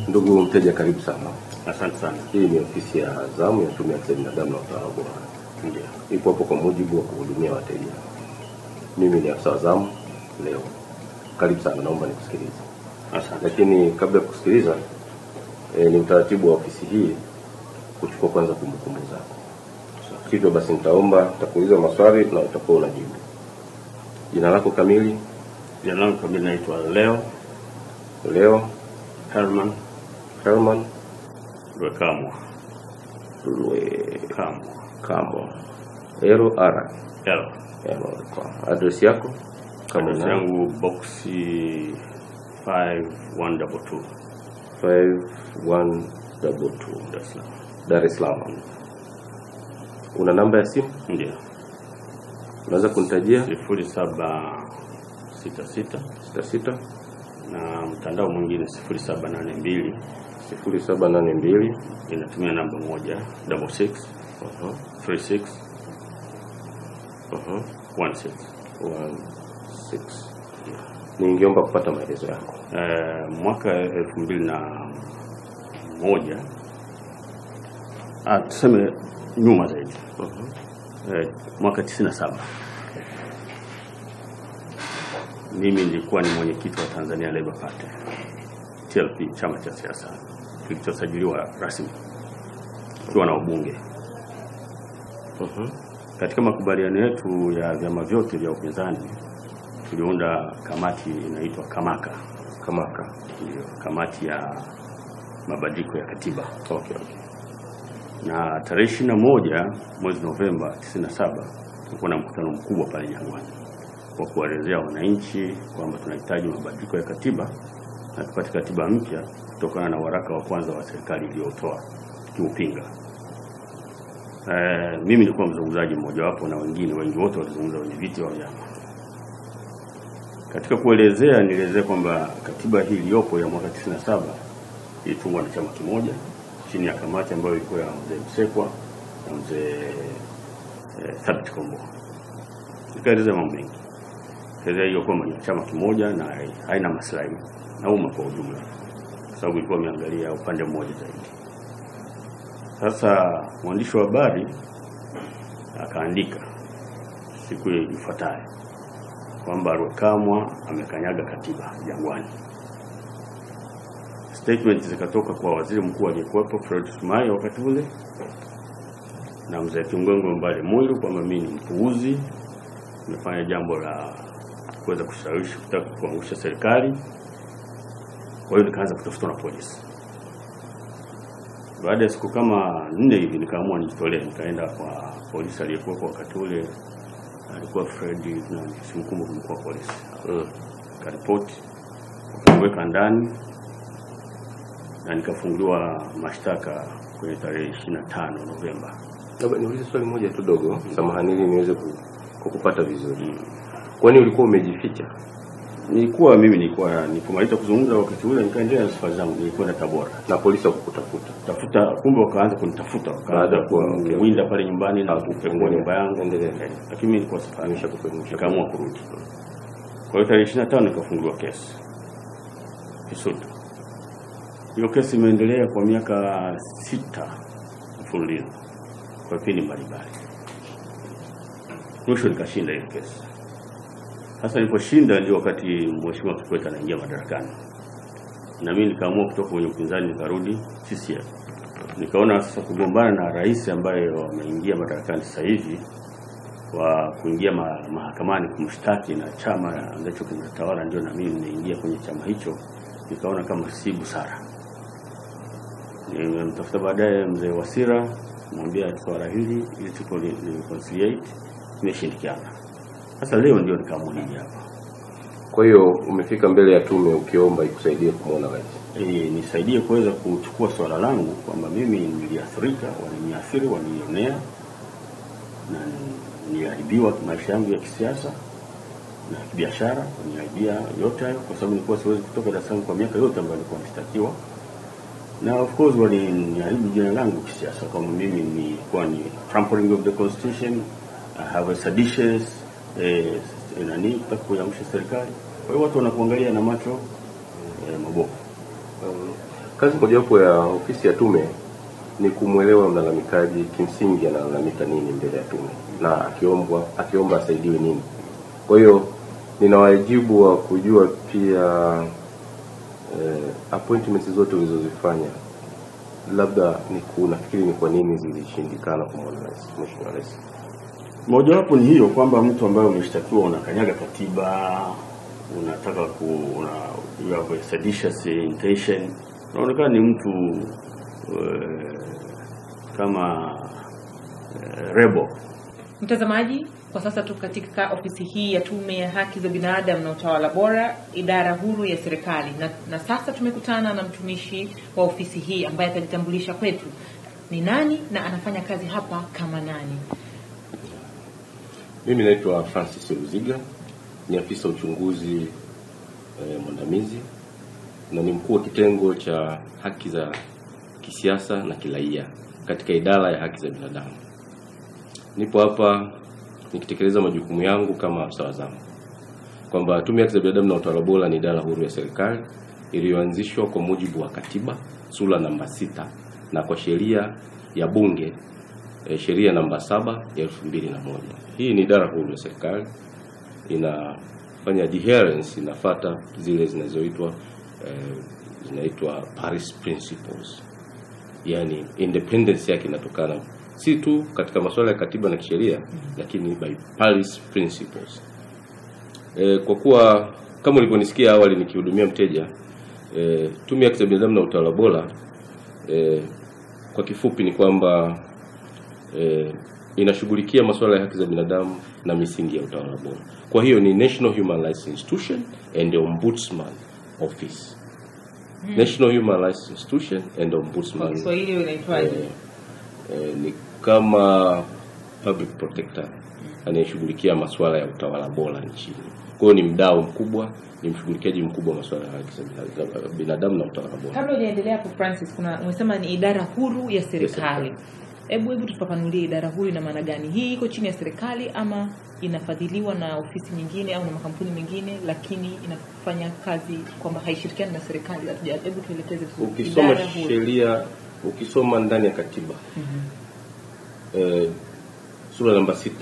Ndugu mteja, karibu sana. Asante sana. Hii ni ofisi ya zamu ya Tume ya Haki za Binadamu na Utawala Bora, Ndio. ipo hapo kwa mujibu wa kuhudumia wateja. Mimi ni afisa wa zamu leo. Karibu sana, naomba nikusikilize. Asante. Lakini kabla ya kusikiliza, e, ni utaratibu wa ofisi hii kuchukua kwanza kumbukumbu zako. Hivyo basi, nitaomba nitakuuliza maswali na utakuwa unajibu. Jina lako kamili? Jina langu kamili naitwa Leo Leo Herman Herman Lwekamwa. Lwekamo Kamwa. Ero R L. Adresi yako kama Address unayo? yangu boxi 5122 5122 Dar es Salaam. Dar es Salaam. Una namba ya simu? Ndio. Unaweza kunitajia? sifuri saba sita sita 66 na mtandao mwingine sifuri saba nane mbili 0782 inatumia namba moja double six uh-huh, three six uh-huh, one six. 16. Ningeomba kupata maelezo yako. Eh, mwaka elfu mbili na moja ah, tuseme nyuma zaidi Uh-huh. eh, mwaka 97 mimi nilikuwa ni mwenyekiti wa Tanzania Labour Party TLP, chama cha siasa kilichosajiliwa rasmi kikiwa na ubunge. Uh-huh. Katika makubaliano yetu ya vyama vyote vya upinzani tuliunda kamati inaitwa Kamaka, Kamaka. ndio kamati ya mabadiliko ya katiba Okay, okay. na tarehe ishirini na moja mwezi Novemba 97 tulikuwa na mkutano mkubwa pale Jangwani wa kuwaelezea wananchi kwamba tunahitaji mabadiliko ya katiba na tupate katiba mpya kutokana na waraka wa kwanza wa serikali iliyotoa tukiupinga. Eh, mimi nilikuwa mzungumzaji mmojawapo na wengine wengi wote walizungumza wenye viti wa vyama. Katika kuelezea nielezea kwamba katiba hii iliyopo ya mwaka 97 ilitungwa na chama kimoja chini ya kamati ambayo ilikuwa ya mzee Msekwa na mzee eh, Thabit Kombo. Nikaelezea mambo mengi, kaelezea hiyo kwamba ni chama kimoja na hai- haina maslahi na umma kwa ujumla, kwa sababu ilikuwa imeangalia upande mmoja zaidi. Sasa mwandishi wa habari akaandika siku ifuatayo kwamba Rwekamwa amekanyaga katiba Jangwani. Statement zikatoka kwa waziri mkuu aliyekuwepo Fred Sumaye wakati ule na mzee Kingongo Mbale Mwiru kwamba mimi ni mpuuzi, nimefanya jambo la kuweza kushawishi kutaka kuangusha serikali. Kwa hiyo nikaanza kutafutwa na polisi. Baada ya siku kama nne hivi nikaamua nijitolee, nikaenda kwa polisi aliyekuwepo wakati ule, alikuwa Fred nani, simkumbuki mkuu wa polisi Mm. karipoti wakaniweka ndani na nikafunguliwa mashtaka kwenye tarehe 25 Novemba. Labda niulize swali moja tu dogo, samahani, ili niweze ku- kukupata vizuri. Kwani ulikuwa umejificha? Nilikuwa mimi nilikuwa nilipomaliza kuzungumza wakati ule nikaendelea na safari zangu, nilikwenda Tabora na polisi wakukutafuta? tafuta, kumbe wakaanza kunitafuta, Baada wakaanza ya kuwa- okay, kuwinda pale nyumbani na Okay, kupekua endelea. nyumba yangu, Endelea. Eh, lakini mimi nilikuwa safari, Nimeshakupe- nikaamua kurudi. Kwa hiyo tarehe 25 nikafunguliwa kesi Kisutu. Hiyo kesi imeendelea kwa miaka sita mfululizo kwa vipindi mbalimbali. Mwisho nikashinda ile kesi. Sasa niliposhinda ndio wakati Mheshimiwa Kikwete anaingia madarakani, na mimi nikaamua kutoka kwenye upinzani nikarudi CCM. Nikaona sasa kugombana na rais ambaye wameingia madarakani sasa hivi wa kuingia ma, mahakamani kumshtaki na chama ambacho kinatawala, ndio na mimi nimeingia kwenye chama hicho, nikaona kama si busara. Nimemtafuta baadaye mzee Wasira, mwambia swala hili ili tuko reconciliate, imeshindikana. Sasa leo ndio nikaamua nije hapa Kwa hiyo umefika mbele ya tume ukiomba ikusaidie kumwona rais. e, nisaidie kuweza kuchukua swala langu kwamba mimi niliathirika, waliniathiri, walinionea na niliahibiwa maisha yangu ya kisiasa na kibiashara, waniaibia yote hayo, kwa sababu nilikuwa siwezi kutoka Dar es Salaam kwa miaka yote ambayo nilikuwa nashtakiwa, na of course waliniaibu jina langu kisiasa, kama mimi nilikuwa ni trampling of the constitution, I have a seditious eh, nani kutaka kuiangusha serikali. Kwa hiyo watu wanakuangalia na macho eh, mabovu. Um, Kazi mojawapo ya ofisi ya tume ni kumwelewa mlalamikaji kimsingi analalamika nini mbele ya tume na akiombwa akiomba asaidiwe nini. Kwa hiyo nina wajibu wa kujua pia eh, appointments zote ulizozifanya labda ni ku- nafikiri ni kwa nini zilishindikana kumwona rais, mheshimiwa rais. Mojawapo ni hiyo kwamba mtu ambaye umeshtakiwa unakanyaga katiba, unataka ku una, you have a seditious intention, unaonekana ni mtu uh, kama uh, rebel. Mtazamaji, kwa sasa tuko katika ofisi hii ya Tume ya Haki za Binadamu na Utawala Bora, idara huru ya serikali, na, na sasa tumekutana na mtumishi wa ofisi hii ambaye atajitambulisha kwetu ni nani na anafanya kazi hapa kama nani. Mimi naitwa Francis Ruziga, ni afisa uchunguzi eh, mwandamizi na ni mkuu wa kitengo cha haki za kisiasa na kiraia katika idara ya haki za binadamu. Nipo hapa nikitekeleza majukumu yangu kama afisa wa zamu, kwamba Tume ya Haki za Binadamu na Utawala Bora ni idara huru ya serikali iliyoanzishwa kwa mujibu wa katiba sura namba sita na kwa sheria ya bunge e, sheria namba saba ya elfu mbili na moja. Hii ni idara huru ya serikali inafanya adherence, inafata zile zinazoitwa eh, zinaitwa Paris Principles, yani independence yake inatokana si tu katika masuala ya katiba na kisheria, lakini by Paris Principles. E, kwa kuwa kama ulivyonisikia awali nikihudumia mteja e, Tume ya Haki za Binadamu na Utawala Bora e, kwa kifupi ni kwamba e, inashughulikia masuala ya haki za binadamu na misingi ya utawala bora. Kwa hiyo ni National Human Rights Institution and the Ombudsman Office. National Human Rights Institution and Kwa Ombudsman Kiswahili inaitwaje? eh, eh, ni kama public protector anayeshughulikia masuala ya utawala bora nchini. Kwa hiyo ni mdau mkubwa, ni mshughulikiaji mkubwa wa masuala ya haki za bina- za binadamu na utawala bora. Kabla hujaendelea hapo Francis, kuna umesema ni idara huru ya serikali. Hebu hebu tufafanulie idara huru ina maana gani? Hii iko chini ya serikali ama inafadhiliwa na ofisi nyingine au na makampuni mengine, lakini inafanya kazi kwamba haishirikiani na serikali? Hatuja- Hebu tuelekeze vizuri. Ukisoma Idara huru. sheria, ukisoma ndani ya katiba eh, sura namba sita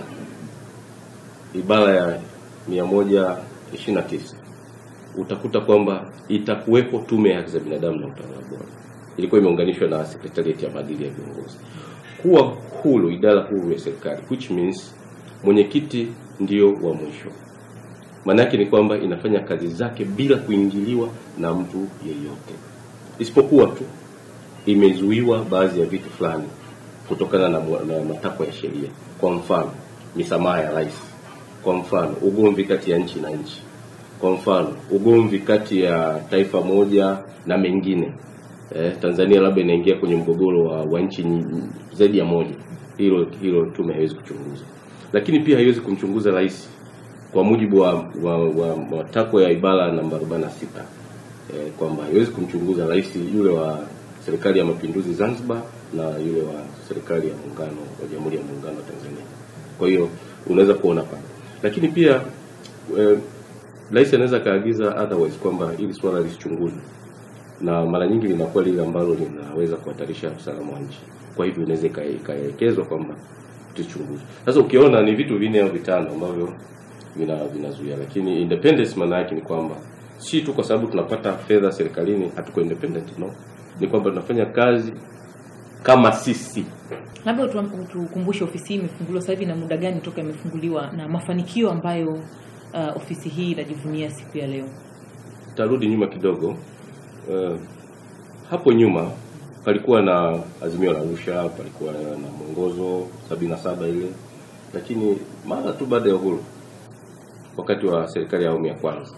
ibara ya mia moja ishirini na tisa utakuta kwamba itakuwepo tume ya haki za binadamu na utawala bora. Ilikuwa imeunganishwa na sekretariati ya maadili ya viongozi. Kuwa huru, idara huru ya serikali, which means mwenyekiti ndio wa mwisho. Maana yake ni kwamba inafanya kazi zake bila kuingiliwa na mtu yeyote, isipokuwa tu imezuiwa baadhi ya vitu fulani kutokana na, mu- na matakwa ya sheria. Kwa mfano, misamaha ya rais. Kwa mfano, ugomvi kati ya nchi na nchi. Kwa mfano, ugomvi kati ya taifa moja na mengine. Eh, Tanzania labda inaingia kwenye mgogoro wa, wa nchi nyi- zaidi ya moja. Hilo hilo tume haiwezi kuchunguza, lakini pia haiwezi kumchunguza rais kwa mujibu wa, wa, wa matakwa ya ibara namba 46 eh, kwamba haiwezi kumchunguza rais yule wa serikali ya mapinduzi Zanzibar na yule wa serikali ya muungano wa Jamhuri ya Muungano wa Tanzania. Kwa hiyo unaweza kuona pale, lakini pia eh, rais anaweza akaagiza otherwise kwamba hili swala lisichunguzwe, na mara nyingi linakuwa lile ambalo linaweza kuhatarisha usalama wa nchi. Kwa hivyo inaweza ika- ikaelekezwa kwamba tuchunguze. Sasa ukiona ni vitu vinne au vitano ambavyo vina vinazuia, lakini independence maana yake ni kwamba si tu kwa sababu tunapata fedha serikalini hatuko independent, no, ni kwamba tunafanya kazi kama sisi. Labda utu- utukumbushe ofisi hii imefunguliwa sasa hivi na muda gani toka imefunguliwa na mafanikio ambayo uh, ofisi hii inajivunia siku ya leo. Tarudi nyuma kidogo. Uh, hapo nyuma palikuwa na azimio la Arusha, palikuwa na mwongozo sabini na saba ile, lakini mara tu baada ya uhuru, wakati wa serikali ya awamu ya kwanza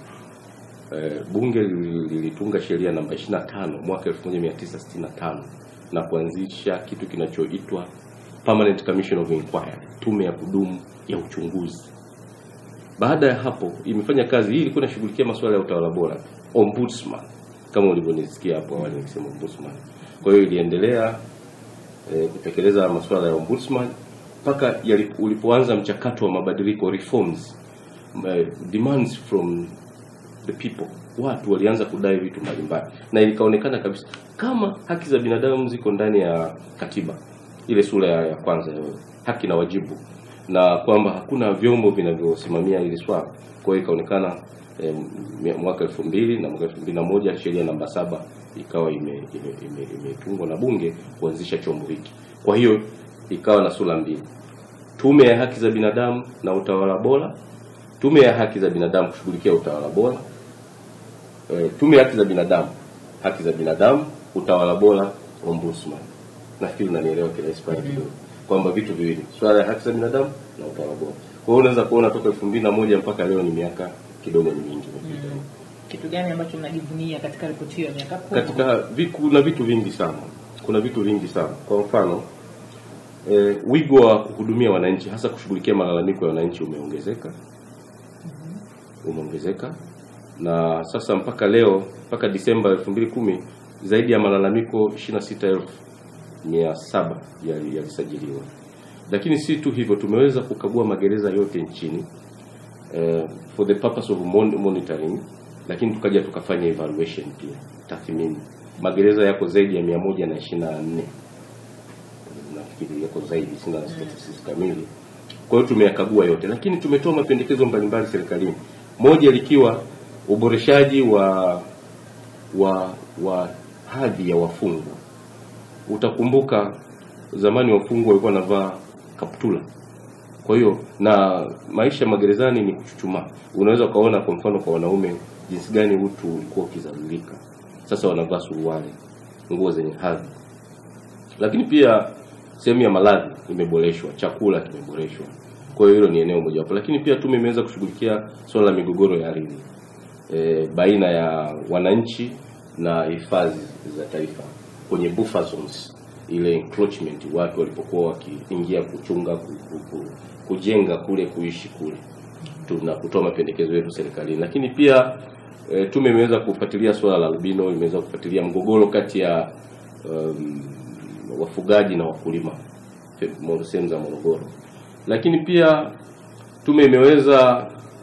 eh, bunge lili- lilitunga sheria namba 25 mwaka 1965 na kuanzisha kitu kinachoitwa Permanent Commission of Inquiry, tume ya kudumu ya uchunguzi. Baada ya hapo imefanya kazi hii, ilikuwa inashughulikia masuala ya utawala bora, ombudsman, kama ulivyonisikia hapo awali nikisema ombudsman. Kwa hiyo iliendelea eh, kutekeleza masuala ya ombudsman mpaka yali- ulipoanza mchakato wa mabadiliko reforms, eh, demands from the people watu walianza kudai vitu mbalimbali na ikaonekana kabisa kama haki za binadamu ziko ndani ya katiba ile sura ya, ya kwanza ya haki na wajibu na kwamba hakuna vyombo vinavyosimamia hili swala kwa hiyo ikaonekana eh, mia- mwaka elfu mbili na mwaka elfu mbili na moja sheria namba saba ikawa imetungwa ime, ime, imetungwa na bunge kuanzisha chombo hiki kwa hiyo ikawa na sura mbili tume ya haki za binadamu na utawala bora tume ya haki za binadamu kushughulikia utawala bora e, tume ya haki za binadamu haki za binadamu utawala bora ombudsman nafikiri unanielewa kirahisi pale kidogo kwamba vitu viwili swala ya haki za binadamu na utawala bora kwa hiyo unaweza kuona toka elfu mbili na moja mpaka leo ni miaka kidogo ni mingi imepita kitu gani ambacho mnajivunia katika ripoti hiyo ya miaka kumi katika vi- kuna vitu vingi sana kuna vitu vingi sana kwa mfano e, wigo wa kuhudumia wananchi hasa kushughulikia malalamiko ya wananchi umeongezeka umeongezeka na sasa mpaka leo mpaka Disemba 2010 zaidi ya malalamiko 26,700 yali- yalisajiliwa lakini si tu hivyo tumeweza kukagua magereza yote nchini uh, for the purpose of mon monitoring lakini tukaja tukafanya evaluation pia tathmini magereza yako zaidi ya 124 nafikiri yako zaidi sina statistics kamili kwa hiyo tumeyakagua yote lakini tumetoa mapendekezo mbalimbali serikalini moja likiwa uboreshaji wa wa wa hadhi ya wafungwa utakumbuka zamani wafungwa walikuwa wanavaa kaptula kwa hiyo na maisha magerezani ni kuchuchumaa unaweza ukaona kwa mfano kwa wanaume jinsi gani utu ulikuwa ukizalilika sasa wanavaa suruali nguo zenye hadhi lakini pia sehemu ya maladhi imeboreshwa chakula kimeboreshwa kwa hiyo hilo ni eneo mojawapo lakini pia tume imeweza kushughulikia suala la migogoro ya ardhi e, baina ya wananchi na hifadhi za taifa kwenye buffer zones ile encroachment watu walipokuwa wakiingia kuchunga ku, ku, ku, kujenga kule kuishi kule tuna kutoa mapendekezo yetu serikalini lakini pia e, tume imeweza kufuatilia suala la albino imeweza kufuatilia mgogoro kati ya um, wafugaji na wakulima fe- mo- sehemu za Morogoro lakini pia tume imeweza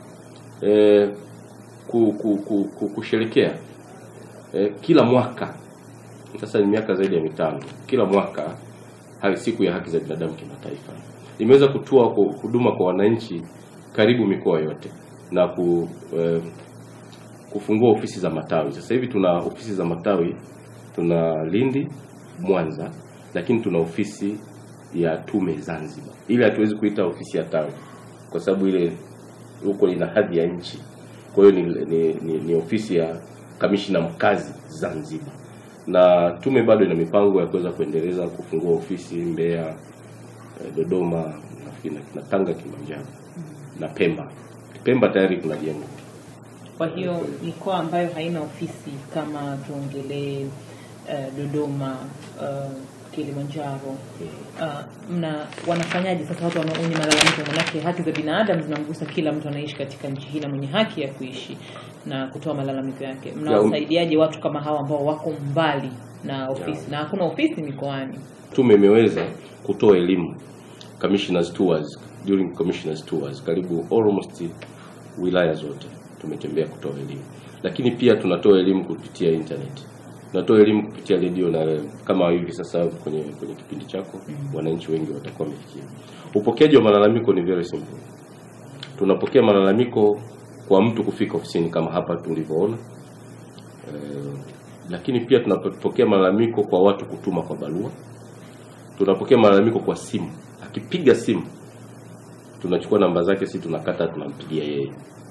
e, ku, ku, ku, ku, kusherekea e, kila mwaka sasa ni miaka zaidi ya mitano kila mwaka ha- siku ya haki za binadamu kimataifa imeweza kutoa ku- huduma kwa wananchi karibu mikoa yote na ku, eh, kufungua ofisi za matawi sasa hivi tuna ofisi za matawi tuna Lindi Mwanza lakini tuna ofisi ya tume Zanzibar ile hatuwezi kuita ofisi ya tawi kwa sababu ile huko ina hadhi ya nchi kwa hiyo ni, ni, ni, ni ofisi ya kamishina mkazi Zanzibar na tume bado ina mipango ya kuweza kuendeleza kufungua ofisi Mbeya, eh, Dodoma, nafikiri na- na Tanga, Kilimanjaro na Pemba. Pemba tayari kuna jengo. kwa hiyo mikoa ambayo haina ofisi kama tuongelee uh, dodoma uh, kilimanjaro uh, mna wanafanyaje sasa watu wana- wenye malalamiko manake haki za binadamu zinamgusa kila mtu anaishi katika nchi hii na mwenye haki ya kuishi na kutoa malalamiko yake mnawasaidiaje watu kama hawa ambao wako mbali na ofisi na hakuna ofisi mikoani Tume imeweza kutoa elimu commissioners tours during commissioners tours karibu almost wilaya zote tumetembea kutoa elimu, lakini pia tunatoa elimu kupitia internet, tunatoa elimu kupitia redio na kama hivi sasa kwenye kwenye kipindi chako wananchi wengi watakuwa wamefikia. Upokeaji wa malalamiko ni very simple. Tunapokea malalamiko kwa mtu kufika ofisini kama hapa tulivyoona. Eh, lakini pia tunapokea malalamiko kwa watu kutuma kwa barua. Tunapokea malalamiko kwa simu. Akipiga simu tunachukua namba zake, si tunakata, tunampigia yeye.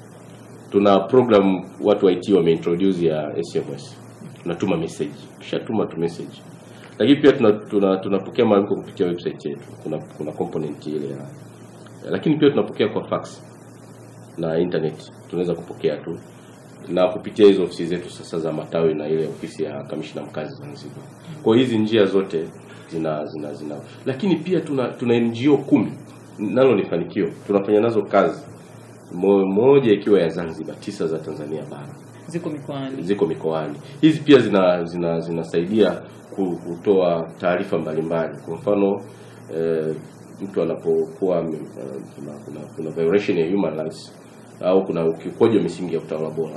Tuna program watu wa IT wameintroduce ya SMS, tunatuma message, kishatuma tu message. Lakini pia tuna, tuna, tunapokea malalamiko kupitia website yetu, kuna kuna component ile ya, lakini pia tunapokea kwa fax na internet, tunaweza kupokea tu na kupitia hizo ofisi zetu sasa za matawi na ile ofisi ya kamishna mkazi Zanzibar. Kwa hiyo hizi njia zote zina zina zina, lakini pia tuna tuna NGO kumi, nalo ni fanikio, tunafanya nazo kazi, Mo- moja ikiwa ya Zanzibar, tisa za Tanzania bara ziko mikoani ziko mikoani. Hizi pia zina zina zinasaidia ku- kutoa taarifa mbalimbali. Kwa mfano eh, mtu anapokuwa ame- eh, kuna, kuna, kuna violation ya human rights au kuna ukiukaji wa misingi ya utawala bora,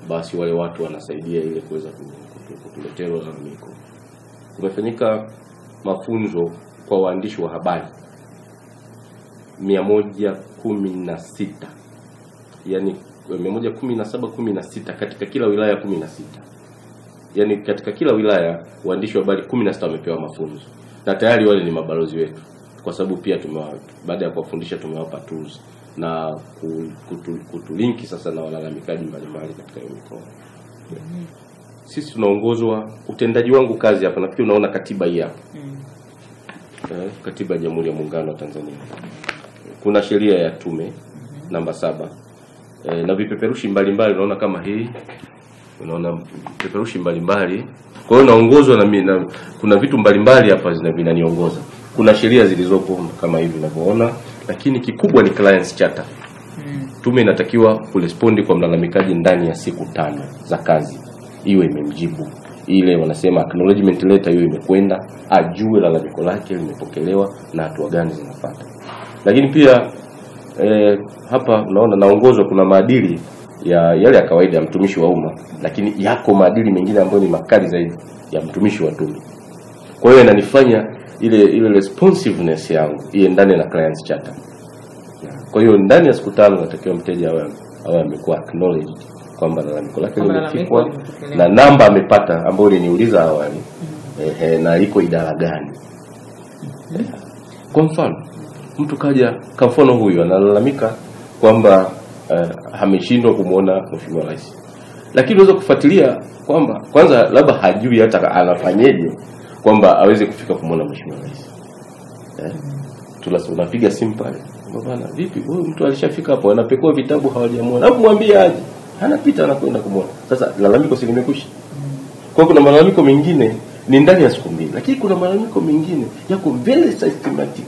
basi wale watu wanasaidia ile kuweza ku- ku- kutuletea hilo lalamiko. Kumefanyika mafunzo kwa waandishi wa habari mia moja kumi na sita yani mia moja kumi na saba kumi na sita katika kila wilaya kumi na sita yani katika kila wilaya waandishi wa habari kumi na sita wamepewa mafunzo na tayari wale ni mabalozi wetu kwa sababu pia tumewa, baada ya kuwafundisha tumewapa tools na ku- kutu, kutulinki sasa na walalamikaji mbalimbali katika hiyo mikoa sisi tunaongozwa utendaji wangu kazi hapa nafikiri unaona katiba hii hapa Mm. eh, katiba ya Jamhuri ya Muungano wa Tanzania. Kuna sheria ya tume namba saba eh, na vipeperushi mbalimbali unaona kama hii, unaona vipeperushi mbalimbali. Kwa hiyo naongozwa na, mi- na kuna vitu mbalimbali hapa zina- vinaniongoza. Kuna sheria zilizopo kama hivi unavyoona, lakini kikubwa ni clients charter. Mm. Tume inatakiwa kurespondi kwa mlalamikaji ndani ya siku tano za kazi, iwe imemjibu ile wanasema acknowledgement letter, hiyo imekwenda, ajue lalamiko lake limepokelewa na hatua gani zinafuata. Lakini pia eh, hapa unaona naongozwa, kuna maadili ya yale ya kawaida ya mtumishi wa umma, lakini yako maadili mengine ambayo ni makali zaidi ya mtumishi wa tume. Kwa hiyo inanifanya ile ile responsiveness yangu iendane na clients charter. Kwa hiyo ndani ya siku tano natakiwa mteja awe awe amekuwa acknowledged kwamba lalamiko lake Kwamba lalamiko limefikwa limepokelewa. na namba amepata ambayo uliniuliza awali ehe, na iko idara gani. Kwa mfano mtu kaja, kwa mfano huyu analalamika kwamba eh, ameshindwa kumwona mheshimiwa rais, lakini unaweza kufuatilia kwamba kwanza labda hajui hata anafanyeje kwamba aweze kufika kumwona mheshimiwa rais eh? Tulas, unapiga simu pale kwamba bana, vipi huyu mtu alishafika hapo, anapekua vitabu hawajamwona, hebu mwambie aje, anapita anakwenda kumwona. Sasa lalamiko si limekwisha? Kwa hiyo kuna malalamiko mengine ni ndani ya siku mbili, lakini kuna malalamiko mengine yako very systematic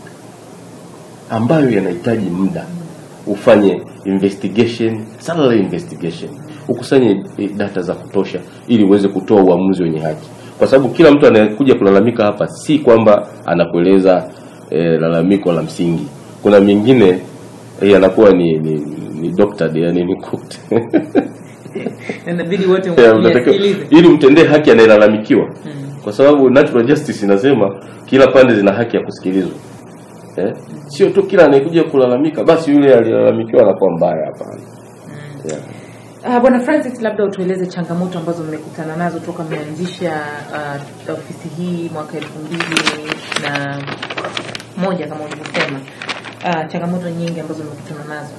ambayo yanahitaji muda ufanye investigation, thorough investigation, ukusanye eh, data za kutosha ili uweze kutoa uamuzi wenye haki, kwa sababu kila mtu anayekuja kulalamika hapa si kwamba anakueleza eh, lalamiko la msingi. Kuna mengine eh, yanakuwa ni ni, ni doctored, yani ni cooked inabidi wote Ya, unatakiwa- myasikilize ili mtendee haki anayelalamikiwa Mm. kwa sababu natural justice inasema kila pande zina haki ya kusikilizwa eh? sio tu kila anayekuja kulalamika basi yule aliyelalamikiwa anakuwa mbaya hapana yeah. Uh, Bwana Francis, labda utueleze changamoto ambazo mmekutana nazo toka mmeanzisha uh, ofisi hii mwaka elfu mbili na moja kama ulivyosema. Uh, changamoto nyingi ambazo mmekutana nazo.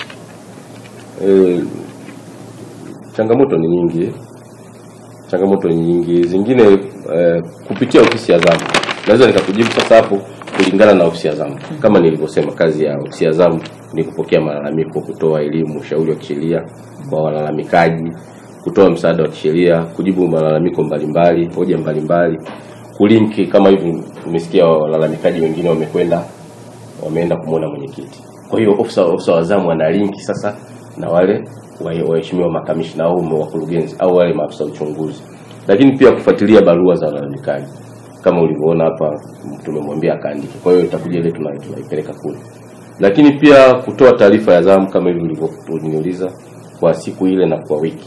Eh, changamoto ni nyingi changamoto ni nyingi zingine eh, kupitia ofisi ya zamu naweza nikakujibu sasa hapo kulingana na ofisi ya zamu kama nilivyosema kazi ya ofisi ya zamu ni kupokea malalamiko kutoa elimu ushauri wa kisheria kwa walalamikaji kutoa msaada wa kisheria kujibu malalamiko mbalimbali hoja mbalimbali kulinki kama hivi umesikia walalamikaji wengine wamekwenda wameenda kumwona mwenyekiti. Kwa hiyo ofisa ofisa wa zamu ana linki sasa na wale wa- waheshimiwa makamishna au wakurugenzi au wale maafisa uchunguzi, lakini pia kufuatilia barua za walalamikaji kama ulivyoona hapa, tumemwambia akaandike. Kwa hiyo itakuja ile tuna- tunaipeleka kule, lakini pia kutoa taarifa ya zamu kama hivi ulivyoniuliza kwa siku ile na kwa wiki.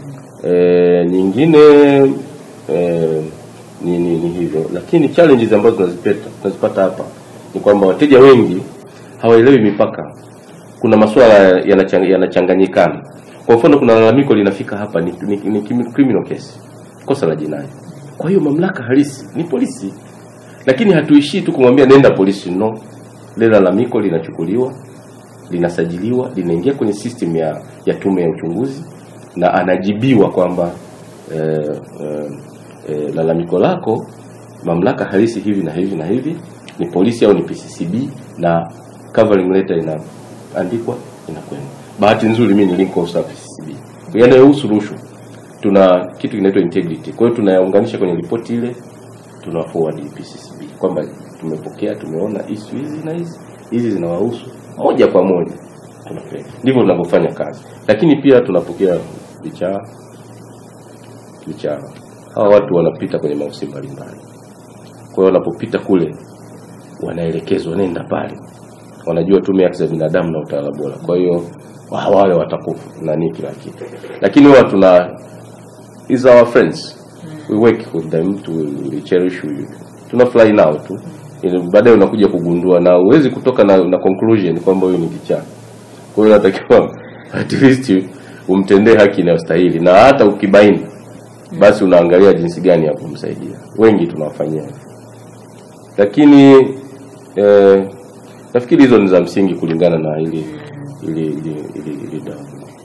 E, nyingine e, ni, ni, ni hivyo, lakini challenges ambazo tunazipata tunazipata hapa ni kwamba wateja wengi hawaelewi mipaka. Kuna masuala yanachang- yanachanganyikana. Kwa mfano, kuna lalamiko linafika hapa ni, ni, ni kimi- criminal case, kosa la jinai. Kwa hiyo mamlaka halisi ni polisi, lakini hatuishii tu kumwambia nenda polisi. No, lile lalamiko linachukuliwa, linasajiliwa, linaingia kwenye system ya, ya tume ya uchunguzi na anajibiwa kwamba eh, eh, eh, lalamiko lako mamlaka halisi hivi na hivi na hivi ni polisi au ni PCCB na covering letter inaandikwa inakwenda. Bahati nzuri mimi ni link officer wa PCCB. Yanayohusu rushwa tuna kitu kinaitwa integrity. Kwa hiyo tunayaunganisha kwenye ripoti ile tuna forward PCCB kwamba tumepokea, tumeona issue hizi na hizi hizi zinawahusu moja kwa moja tunapeleka. Ndivyo tunavyofanya kazi, lakini pia tunapokea vichaa vichaa. Hawa watu wanapita kwenye maofisi mbalimbali, kwa hiyo wanapopita kule wanaelekezwa nenda pale, wanajua tume ya haki za binadamu na utawala bora. Kwa hiyo wa- wale watakufa nani kila kitu lakini huwa tuna is our friends we work with them to we cherish we, tunafurahi nao tu Ili baadaye unakuja kugundua na huwezi kutoka na, na conclusion kwamba huyu ni kichaa kwa hiyo natakiwa at least umtendee haki inayostahili na hata ukibaini basi unaangalia jinsi gani ya kumsaidia wengi tunawafanyia hivyo. lakini eh, nafikiri hizo ni za msingi kulingana na ili ili ili ili, ili dawa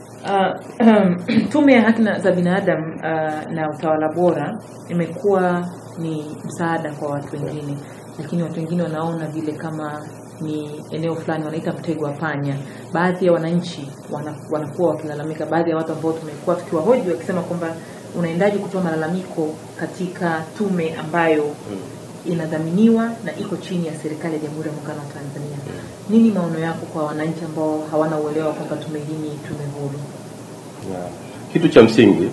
Uh, tume ya haki na- za binadamu uh, na utawala bora imekuwa ni msaada kwa watu wengine, lakini watu wengine wanaona vile kama ni eneo fulani wanaita mtego wa panya. Baadhi ya wananchi wana, wanakuwa wakilalamika, baadhi ya watu ambao tumekuwa tukiwahoji wakisema kwamba unaendaje kutoa malalamiko katika tume ambayo inadhaminiwa na iko chini ya serikali ya Jamhuri ya Muungano wa Tanzania. Nini maono yako kwa wananchi ambao hawana uelewa kwamba tume hii ni tume huru? Yeah. Kitu cha msingi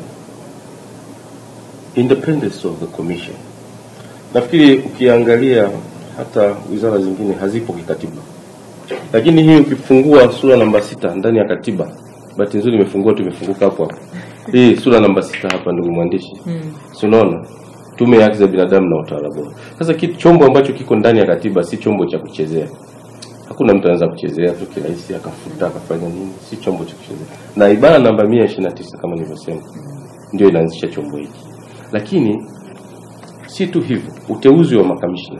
independence of the commission. Nafikiri ukiangalia hata wizara zingine hazipo kikatiba, lakini hii ukifungua sura namba sita ndani ya katiba, bahati nzuri imefungua tu imefunguka hapo hapo. Hii sura namba sita hapa, ndugu mwandishi, Mm. si unaona tume ya haki za binadamu na utawala bora. Sasa kitu chombo ambacho kiko ndani ya katiba si chombo cha kuchezea. Hakuna mtu anaweza kuchezea tu kirahisi akafuta akafanya nini, si chombo cha kuchezea. Na ibara namba 129 kama nilivyosema ndio inaanzisha chombo hiki. Lakini si tu hivyo, uteuzi wa makamishna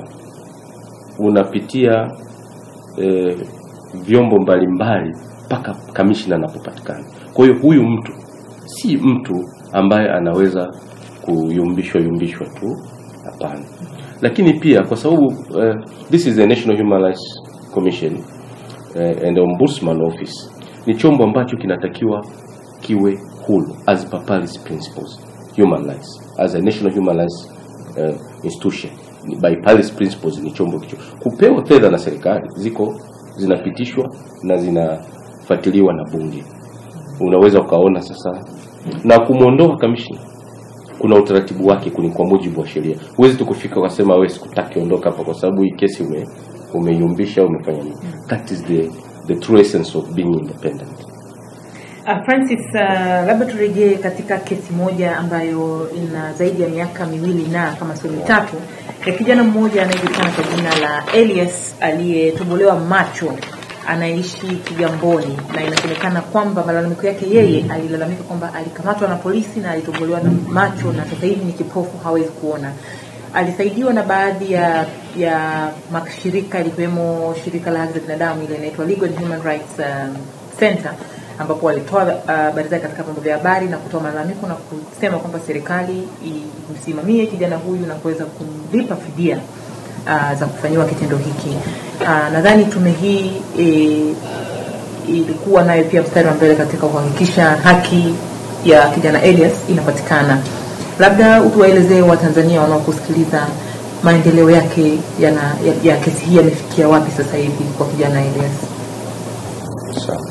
unapitia eh, vyombo mbalimbali mpaka kamishna anapopatikana. Kwa hiyo huyu mtu si mtu ambaye anaweza kuyumbishwa yumbishwa tu, hapana. Lakini pia kwa sababu uh, this is the National Human Rights Commission uh, and Ombudsman Office ni chombo ambacho kinatakiwa kiwe huru as per Paris Principles human rights as a national human rights uh, institution Ni- by Paris Principles ni chombo kicho kupewa fedha na serikali ziko zinapitishwa na zinafuatiliwa na bunge unaweza ukaona sasa na kumwondoa kamishna kuna utaratibu wake kuni kwa mujibu wa sheria huwezi tu kufika ukasema wewe sikutaki ondoka hapa kwa sababu hii kesi ume umeyumbisha au umefanya nini that is the the true essence of being independent Uh, Francis, uh, labda turejee katika kesi moja ambayo ina zaidi ya miaka miwili na kama sio mitatu ya kijana mmoja anayejulikana kwa jina la Elias aliyetobolewa macho anaishi Kigamboni, na inasemekana kwamba malalamiko yake yeye alilalamika kwamba alikamatwa na polisi na alitobolewa na macho na sasa hivi ni kipofu, hawezi kuona. Alisaidiwa na baadhi ya ya mashirika likiwemo shirika la haki za binadamu ile inaitwa Legal and Human Rights um, Center ambapo walitoa uh, habari zake katika vyombo vya habari na kutoa malalamiko na kusema kwamba serikali imsimamie kijana huyu na kuweza kumlipa fidia uh, za kufanyiwa kitendo hiki. Uh, nadhani tume hii e, ilikuwa nayo pia mstari wa mbele katika kuhakikisha haki ya kijana Elias inapatikana. Labda utuwaelezee Watanzania wanaokusikiliza maendeleo yake yana, ya, ya kesi hii yamefikia wapi sasa hivi kwa kijana Elias? Sawa.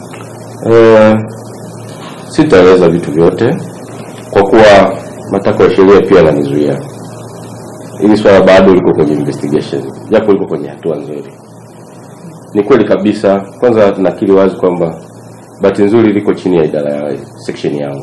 Eh, sitaeleza vitu vyote kwa kuwa matakwa ya sheria pia yananizuia. Hili swala bado liko kwenye investigation, japo liko kwenye hatua nzuri. Ni kweli kabisa, kwanza nakiri wazi kwamba bahati nzuri liko chini ya idara ya section yangu,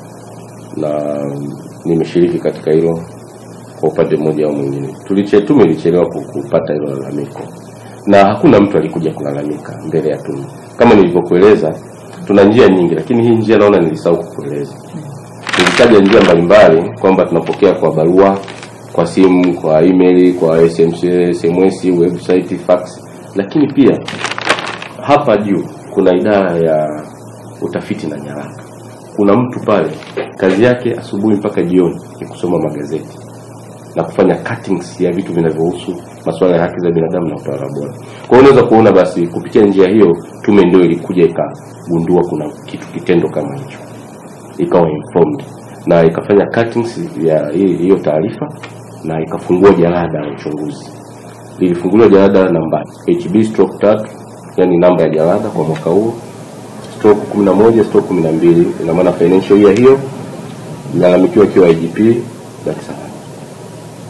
na nimeshiriki katika hilo kwa upande mmoja au mwingine. Tuliche tume ilichelewa ku- kupata hilo lalamiko, na hakuna mtu alikuja kulalamika mbele ya tume. Kama nilivyokueleza, tuna njia nyingi, lakini hii njia naona nilisahau kukueleza. Nilitaja njia mbalimbali kwamba tunapokea kwa barua, kwa simu, kwa email, kwa SMS, SMS, website, fax, lakini pia hapa juu kuna idara ya utafiti na nyaraka. Kuna mtu pale kazi yake asubuhi mpaka jioni ni kusoma magazeti na kufanya cuttings ya vitu vinavyohusu masuala ya haki za binadamu na utawala bora. Kwa hiyo unaweza kuona basi kupitia njia hiyo tume ndio ilikuja ikagundua kuna kitu kitendo kama hicho, ikawa informed na ikafanya cuttings ya hii- hiyo taarifa na ikafungua jalada la uchunguzi. Lilifunguliwa jalada namba HB stroke tatu, yani namba ya jalada kwa mwaka huo stroke 11 stroke 12, ina maana financial year hiyo, ilalamikiwa ikiwa IGP Dar es Salaam.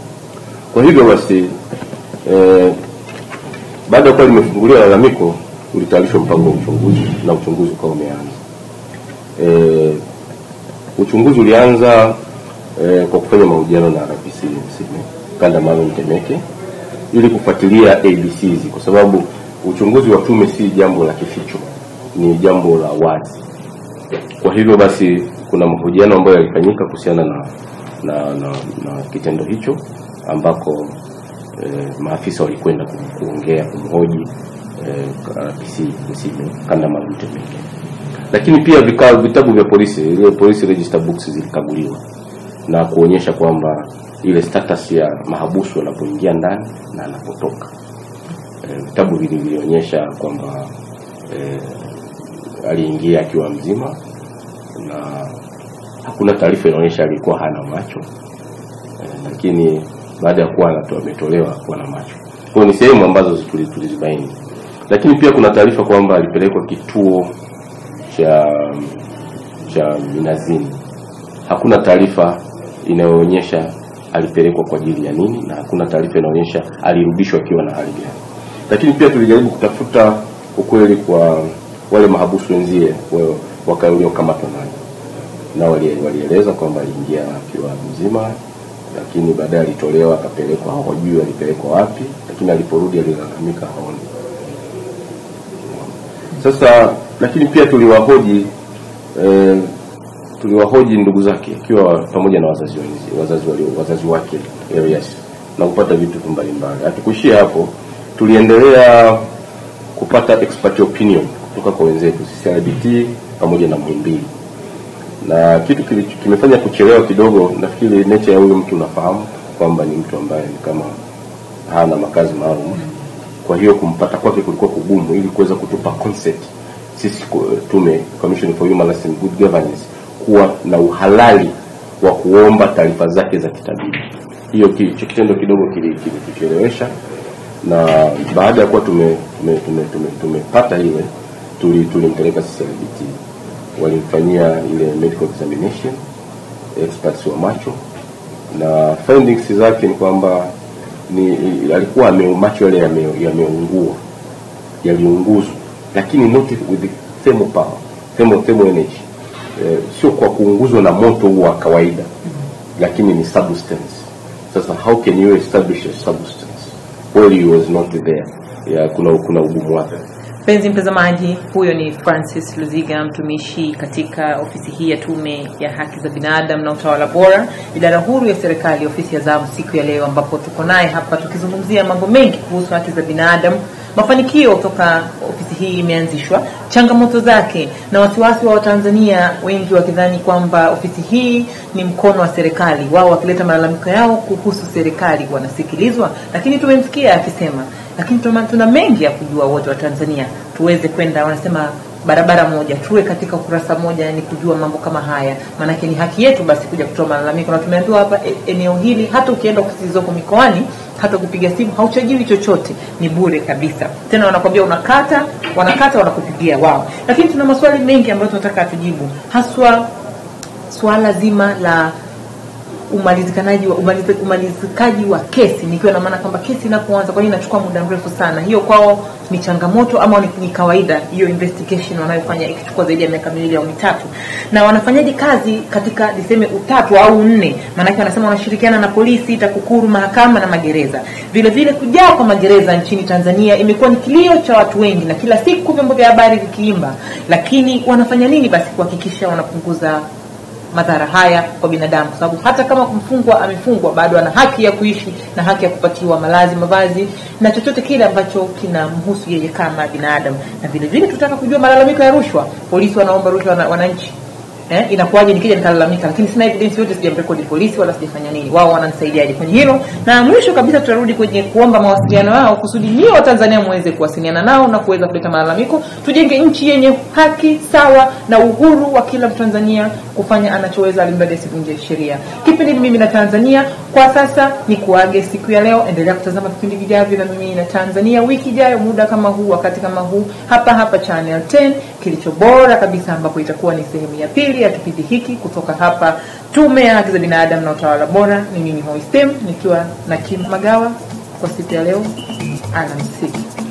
Kwa hivyo basi eh, baada ya kuwa limefunguliwa lalamiko ulitayarishwa mpango wa uchunguzi na uchunguzi ukawa umeanza. E, uchunguzi ulianza e, kwa kufanya mahojiano na RPC Msime kanda maalum Temeke ili kufuatilia ABCs kwa sababu uchunguzi wa tume si jambo la kificho, ni jambo la wazi. Kwa hivyo basi, kuna mahojiano ambayo yalifanyika kuhusiana na na, na, na kitendo hicho ambako e, maafisa walikwenda ku- kuongea kumhoji e, RPC Msime kanda maalum Temeke, lakini pia vikao vitabu vya polisi, ile police register books zilikaguliwa na kuonyesha kwamba ile status ya mahabusu anapoingia ndani na anapotoka. E, vitabu vili vilionyesha kwamba e, aliingia akiwa mzima na hakuna taarifa inaonyesha alikuwa hana macho e, lakini baada ya kuwa anatoa ametolewa kuwa na macho. Kwa hiyo ni sehemu ambazo tuli- tulizibaini, lakini pia kuna taarifa kwamba alipelekwa kituo cha cha Minazini. Hakuna taarifa inayoonyesha alipelekwa kwa ajili ya nini, na hakuna taarifa inaonyesha alirudishwa akiwa na hali gani. Lakini pia tulijaribu kutafuta ukweli kwa wale mahabusu wenzie wa- waka- waliokamatwa naye, nao wali- walieleza kwamba aliingia akiwa mzima, lakini baadaye alitolewa akapelekwa, hawajui alipelekwa wapi, lakini aliporudi alilalamika haoni. Sasa lakini pia tuliwahoji eh, tuliwahoji ndugu zake ikiwa pamoja na wazazi wenzi, wazazi walio, wazazi wake Elias na kupata vitu mbalimbali. Hatukuishia hapo, tuliendelea kupata expert opinion kutoka kwa wenzetu CCRBT pamoja na Muhimbili, na kitu kili- kimefanya kuchelewa kidogo. Nafikiri nature ya huyo mtu unafahamu kwamba ni mtu ambaye ni kama hana makazi maalum kwa hiyo kumpata kwake kulikuwa kugumu ili kuweza kutupa concept sisi ku- tume Commission for Human Rights and Good Governance kuwa na uhalali wa kuomba taarifa zake za kitabibu. Hiyo ki- hicho kitendo kidogo kili- kilituchelewesha, na baada ya kuwa tume tume tume, tume, tumepata ile tuli tulimpeleka CCRBT, walimfanyia ile medical examination experts wa macho na findings zake ni kwamba ni alikuwa ame, macho yale yame- yameungua yaliunguzwa, lakini not with the thermal power thermal, thermal energy eh, sio kwa kuunguzwa na moto huu wa kawaida, lakini ni substance. Sasa how can you establish a substance while he was not there? Ya, kuna kuna ugumu wake. Mpenzi mtazamaji, huyo ni Francis Luziga, mtumishi katika ofisi hii ya Tume ya Haki za Binadamu na Utawala Bora, idara huru ya serikali, ofisi ya zamu, siku ya leo, ambapo tuko naye hapa tukizungumzia mambo mengi kuhusu haki za binadamu, mafanikio toka ofisi hii imeanzishwa, changamoto zake na wasiwasi wa Watanzania wengi wakidhani kwamba ofisi hii ni mkono wa serikali, wao wakileta malalamiko yao kuhusu serikali wanasikilizwa, lakini tumemsikia akisema lakini tuna, tuna mengi ya kujua wote wa Tanzania tuweze kwenda, wanasema barabara moja, tuwe katika ukurasa moja, ni kujua mambo kama haya, maanake ni haki yetu basi kuja kutoa malalamiko, na tumeambiwa hapa e, eneo hili hata ukienda ofisi zilizoko mikoani, hata kupiga simu hauchajiwi chochote, ni bure kabisa. Tena wanakwambia unakata, wanakata, wanakupigia wao. Lakini tuna maswali mengi ambayo tunataka atujibu, haswa swala zima la umalizikanaji wa umaliz, umalizikaji wa kesi nikiwa na maana kwamba kesi inapoanza kwa nini inachukua muda mrefu sana hiyo kwao ni changamoto ama ni, ni kawaida hiyo investigation wanayofanya ikichukua zaidi ya miaka miwili au mitatu na wanafanyaje kazi katika niseme utatu au nne maanake wanasema wanashirikiana na polisi takukuru mahakama na magereza vile vile kujaa kwa magereza nchini tanzania imekuwa ni kilio cha watu wengi na kila siku vyombo vya habari vikiimba lakini wanafanya nini basi kuhakikisha wanapunguza madhara haya kwa binadamu kwa sababu hata kama mfungwa amefungwa bado ana haki ya kuishi na haki ya kupatiwa malazi mavazi na chochote kile ambacho kinamhusu yeye kama binadamu na vile vile tutaka kujua malalamiko ya rushwa polisi wanaomba rushwa wana, wananchi eh, inakuwaje nikija nikalalamika lakini sina evidence yote sijamrekodi polisi wala sijafanya nini wao wananisaidiaje kwenye hilo na mwisho kabisa tutarudi kwenye kuomba mawasiliano yao kusudi nyie wa tanzania muweze kuwasiliana nao na kuweza kuleta malalamiko tujenge nchi yenye haki sawa na uhuru wa kila mtanzania kufanya anachoweza alimradi asivunje sheria kipindi ni mimi na tanzania kwa sasa ni kuage siku ya leo endelea kutazama vipindi vijavyo na mimi na tanzania wiki ijayo muda kama huu wakati kama huu hapa hapa channel 10 kilicho bora kabisa ambapo itakuwa ni sehemu ya pili ya kipindi hiki kutoka hapa tume ya haki za binadamu na utawala bora ni mimi hoistem nikiwa na kim magawa kwa siku ya leo alamsiki